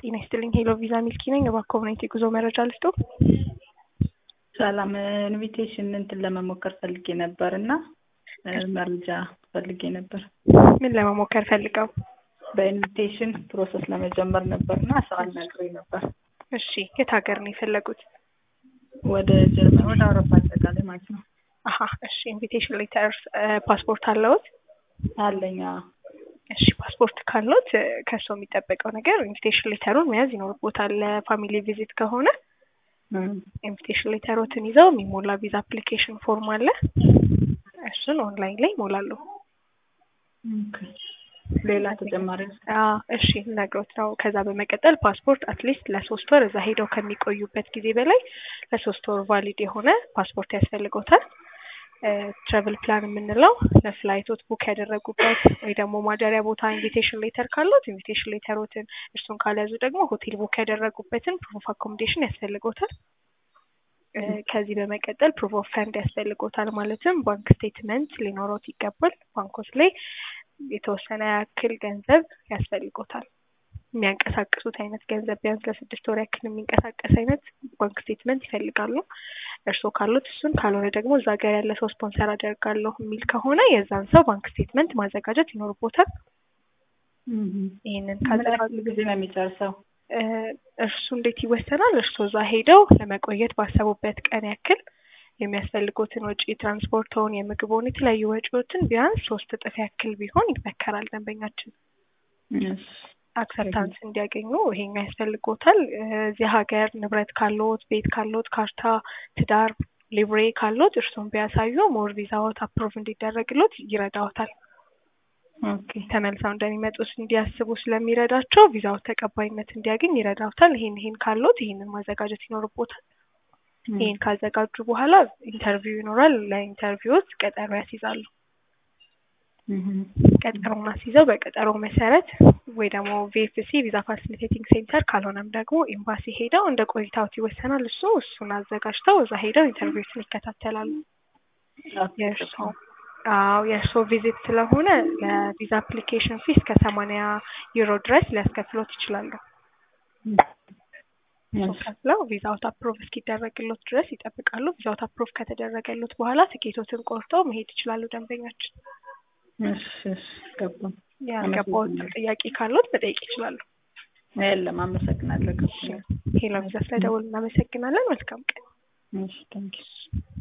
ጤና ይስጥልኝ ሄሎ ቪዛ ሚልኪ ነኝ። እባክዎ ምን አይነት የጉዞ መረጃ ልስጥዎ? ሰላም ኢንቪቴሽን እንትን ለመሞከር ፈልጌ ነበር እና መረጃ ፈልጌ ነበር። ምን ለመሞከር ፈልገው? በኢንቪቴሽን ፕሮሰስ ለመጀመር ነበር እና ስራ ነግሮኝ ነበር። እሺ የት ሀገር ነው የፈለጉት? ወደ ጀርመን ወደ አውሮፓ አጠቃላይ ማለት ነው። አሀ እሺ ኢንቪቴሽን ሌተር ፓስፖርት አለዎት? አለኝ አዎ። እሺ ፓስፖርት ካሎት ከሰው የሚጠበቀው ነገር ኢንቪቴሽን ሌተሩን መያዝ ይኖርቦታል። ለፋሚሊ ቪዚት ከሆነ ኢንቪቴሽን ሌተሮትን ይዘው የሚሞላ ቪዛ አፕሊኬሽን ፎርም አለ። እሱን ኦንላይን ላይ ይሞላሉ። ኦኬ። ሌላ ተጨማሪ አዎ እሺ ነግሮት ነው። ከዛ በመቀጠል ፓስፖርት አትሊስት ለሶስት ወር እዛ ሄደው ከሚቆዩበት ጊዜ በላይ ለሶስት ወር ቫሊድ የሆነ ፓስፖርት ያስፈልጎታል። ትራቨል ፕላን የምንለው ለፍላይቶት ቡክ ያደረጉበት ወይ ደግሞ ማደሪያ ቦታ ኢንቪቴሽን ሌተር ካሉት ኢንቪቴሽን ሌተሮትን፣ እርሱን ካልያዙ ደግሞ ሆቴል ቡክ ያደረጉበትን ፕሩፍ ኦፍ አኮሞዴሽን ያስፈልጎታል። ከዚህ በመቀጠል ፕሩፍ ኦፍ ፈንድ ያስፈልጎታል። ማለትም ባንክ ስቴትመንት ሊኖሮት ይገባል። ባንኮች ላይ የተወሰነ ያክል ገንዘብ ያስፈልጎታል። የሚያንቀሳቅሱት አይነት ገንዘብ ቢያንስ ለስድስት ወር ያክል የሚንቀሳቀስ አይነት ባንክ ስቴትመንት ይፈልጋሉ። እርስዎ ካሉት እሱን፣ ካልሆነ ደግሞ እዛ ሀገር ያለ ሰው ስፖንሰር አደርጋለሁ የሚል ከሆነ የዛን ሰው ባንክ ስቴትመንት ማዘጋጀት ይኖርቦታል። ይህንን ካዘጋጁ ጊዜ ነው የሚጨርሰው? እርሱ እንዴት ይወሰናል? እርስዎ እዛ ሄደው ለመቆየት ባሰቡበት ቀን ያክል የሚያስፈልጉትን ወጪ ትራንስፖርቶን፣ የምግቦን፣ የተለያዩ ወጪዎችን ቢያንስ ሶስት እጥፍ ያክል ቢሆን ይመከራል ደንበኛችን አክሰፕታንስ እንዲያገኙ ይሄኛ ያስፈልጎታል። እዚህ ሀገር ንብረት ካሎት፣ ቤት ካሎት፣ ካርታ፣ ትዳር፣ ሊብሬ ካሎት እርሱን ቢያሳዩ ሞር ቪዛዎት አፕሮቭ እንዲደረግሎት ይረዳዎታል። ተመልሰው እንደሚመጡት እንዲያስቡ ስለሚረዳቸው ቪዛዎት ተቀባይነት እንዲያገኝ ይረዳዎታል። ይሄን ይሄን ካሎት ይሄንን ማዘጋጀት ይኖርቦታል። ይሄን ካዘጋጁ በኋላ ኢንተርቪው ይኖራል። ለኢንተርቪዎች ቀጠሮ ያስይዛሉ። ቀጠሮውን አስይዘው በቀጠሮ መሰረት ወይ ደግሞ ቪኤፍሲ ቪዛ ፋሲሊቴቲንግ ሴንተር ካልሆነም ደግሞ ኤምባሲ ሄደው እንደ ቆይታዎት ይወሰናል። እሱ እሱን አዘጋጅተው እዛ ሄደው ኢንተርቪዎችን ይከታተላሉ። የእርሶ አዎ የእርሶ ቪዚት ስለሆነ ለቪዛ አፕሊኬሽን ፊስ ከሰማንያ ዩሮ ድረስ ሊያስከፍሎት ይችላሉ። ከፍለው ቪዛውት አፕሮቭ እስኪደረግሎት ድረስ ይጠብቃሉ። ቪዛውት አፕሮቭ ከተደረገሎት በኋላ ትኬቶትን ቆርጠው መሄድ ይችላሉ ደንበኛችን። እሺ እሺ ገባኝ። ያልገባዎት ጥያቄ ካሎት መጠየቅ ይችላሉ። የለም አመሰግናለሁ። ሄሎ ቪዛ ስለደወሉ እናመሰግናለን። መልካም ቀን። እሺ ታንኪዩ